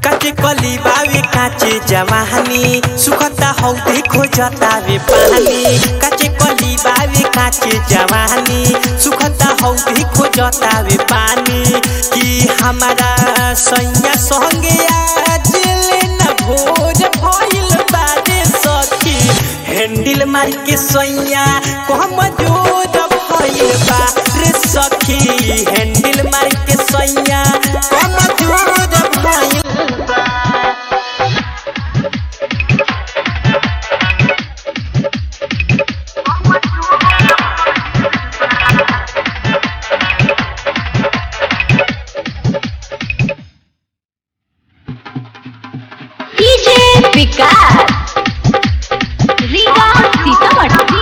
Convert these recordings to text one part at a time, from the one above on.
काचे कली बावे काचे जवानी सुखता हौ देखो जतावे पानी काचे कली बावे काचे जवानी सुखता हौ देखो जतावे पानी कि हमारा सैया संगे आज लेना भोज भइल बारे सखी हैंडल मार के सैया कम जोर भइल बा रे सखी हैंडल मार के सैया कम जोर भइल बा डीजे विकास रीगा सीतामढ़ी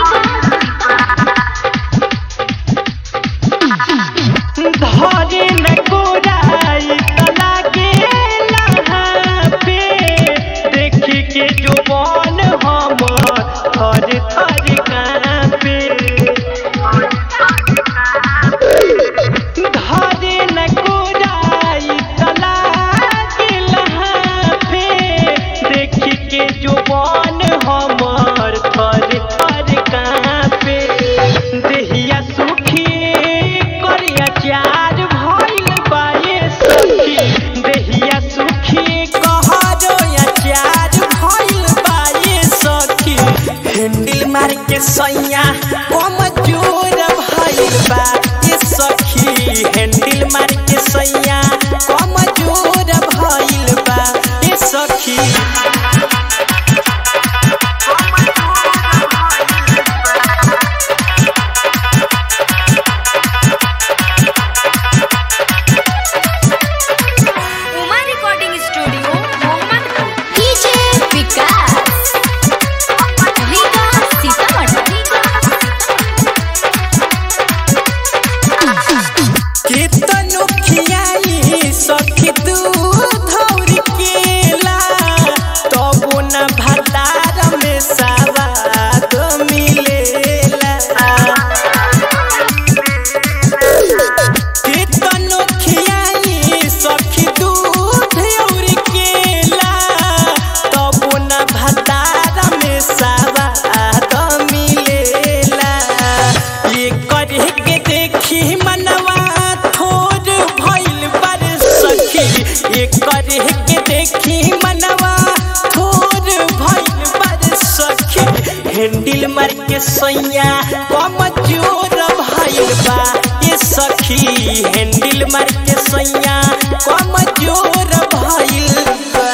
धरे न गोराई तना के लहा पे देखी के जो मन हम थर थर कांपे धरे न गोराई तना के लहा पे देखी के जो मन हमर थर थर कांपे देहिया सुखी करिया चार भइल बाये सखी देहिया सुखी कहरो या चार भइल बाये सखी हैंडल मार के सैया कम जोर भइल बा ये सखी हैंडल मार के सैया कम जोर भइल बा ये सखी Uma recording studio Mohammadpur DJ Vikas Riga Sitamarhi केतनो खियाई सखी तू धौर केला तबो न भतार में सवाद मिलेला केतनो खियाई सखी तू धौर केला तबो न भतार में सवाद मिलेला ये करे के देखी मनवा थोर भइल पर सखी ये करे के देखी मनवा थोर भइल पर सखी हैंडल मार के सैया कम जोर भइल बा ये सखी हैंडल मार के सैया कम जोर भइल बा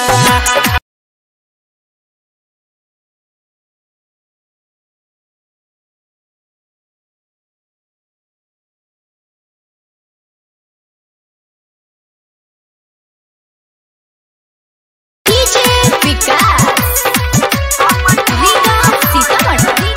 डीजे विकास रीगा सीतामढ़ी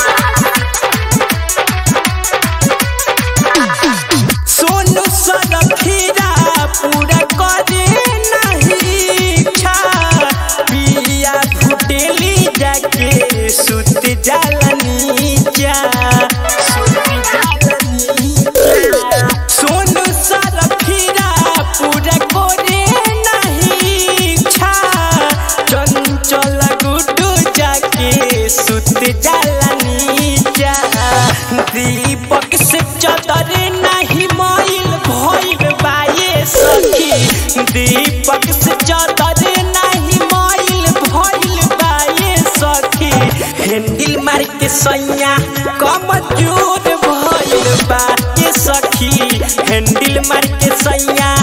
सोनू सरखीरा पूरा करे नहीं इच्छा पिया घुटेली जाके सुत जालनी जा सोनू सरखीरा पूरा करे नहीं इच्छा चंचल गुड्डू जाके सुत जालनी जा दीपक से चदर नहीं मोइल भइल बाये सखी दीपक से चदर नहीं मोइल भइल बाये सखी हैंडल मार के सैया कम जोर भइल बा ये सखी हैंडल मार के सैया